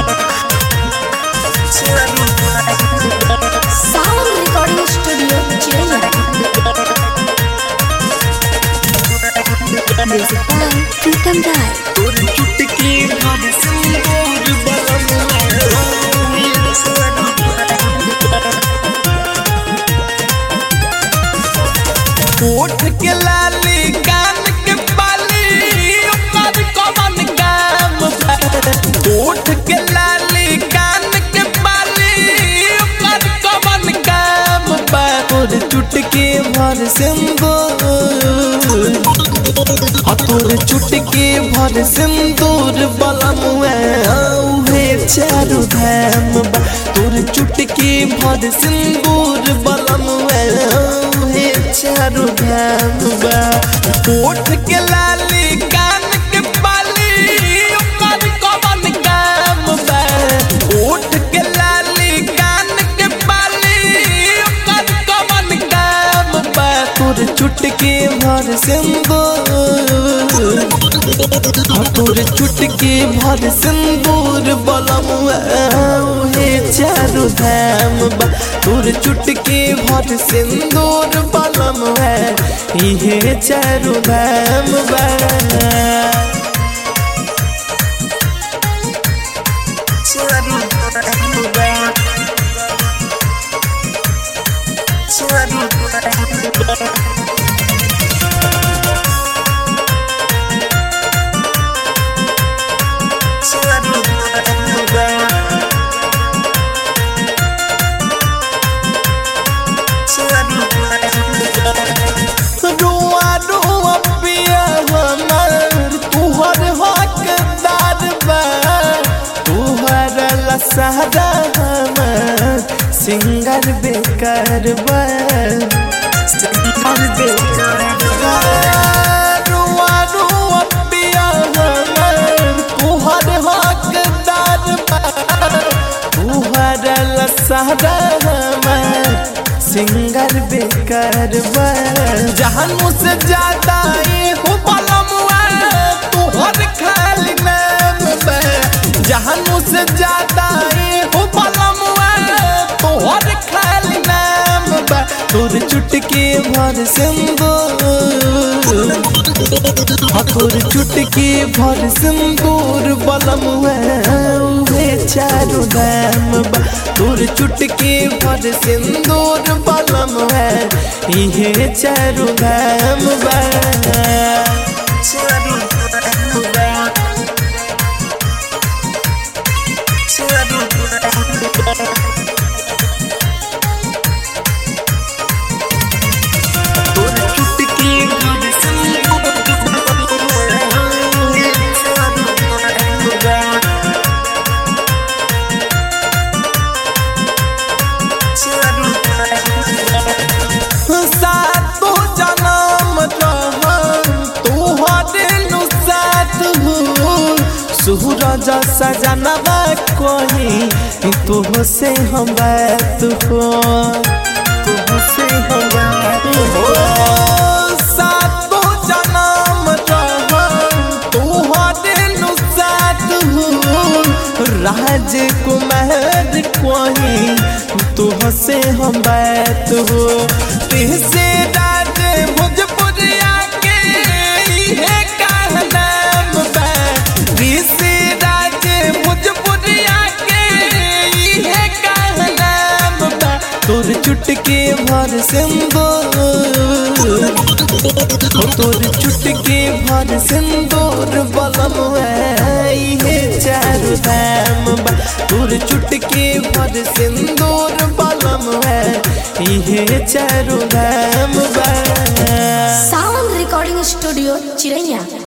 Sound Recording Studio, Chiraya. Music by Pritam Rai. तोर चुटकी भर सिंदूर ओठ के लाली कान के बाली ओकर कमन काम बा। ओठ के लाली कान के बाली ओकर कमन काम बा तोर चुटकी भर सिंदूर आ तोर चुटकी भर सिंदूर बलम औहे चारू धाम बा तोर चुटकी भर सिंदूर बलम औहे चारू धाम बा ओठ के लाली कान के बाली ओकर कवन काम बा ओठ के लाली कान के बाली ओकर कवन काम बा तोर चुटकी भर सिंदूर हाँ, तोर चुटकी भर सिंदूर बलम हे चारू धाम बा तोर चुटकी भर सिंदूर बलम है इहे चारू धाम बा रुआ रुआ पिया हमर तुहर हकदार बा तुहर लसहरा हमर सिंगर बेकार बा सिंगर बेकार बा रुआ रुआ पिया हमर तुहर हकदार बा तुहर लसहरा हमर सिंगर बेकार बा जहान मुझसे ज्यादा ये हो पलमुआ तुहर खाली नाम बा जहान मुझसे ज्यादा ये हो पलमुआ तुहर खाली नाम बा तोर चुटकी भर सिंदूर हाँ, तोर चुटकी भर सिंदूर बलम वे चारू दाम बा तोर चुटकी भर सिंदूर बलम है इहे चारू दाम बा तोर चुटकी भर सिंदूर सातो जनम रहम तोहरे नु साथ हो सूरज सजनवा कही तुह से हम बात हो तुह से हम बात हो सातो जनम रहम तोहरे नु साथ हो राजकुमार कही तुह से हम बात हो तुझसे राज भोजपुरिया के इहे कहनाम बा तुझसे राज भोजपुरिया के इहे कहनाम बा तोर चुटकी भर सिंदूर हो तोर चुटकी भर सिंदूर बलम इहे चारू धाम बा तोर चुटकी भर सिंदूर बलम इहे चारू धाम बा Sound Recording Studio, Chiraya.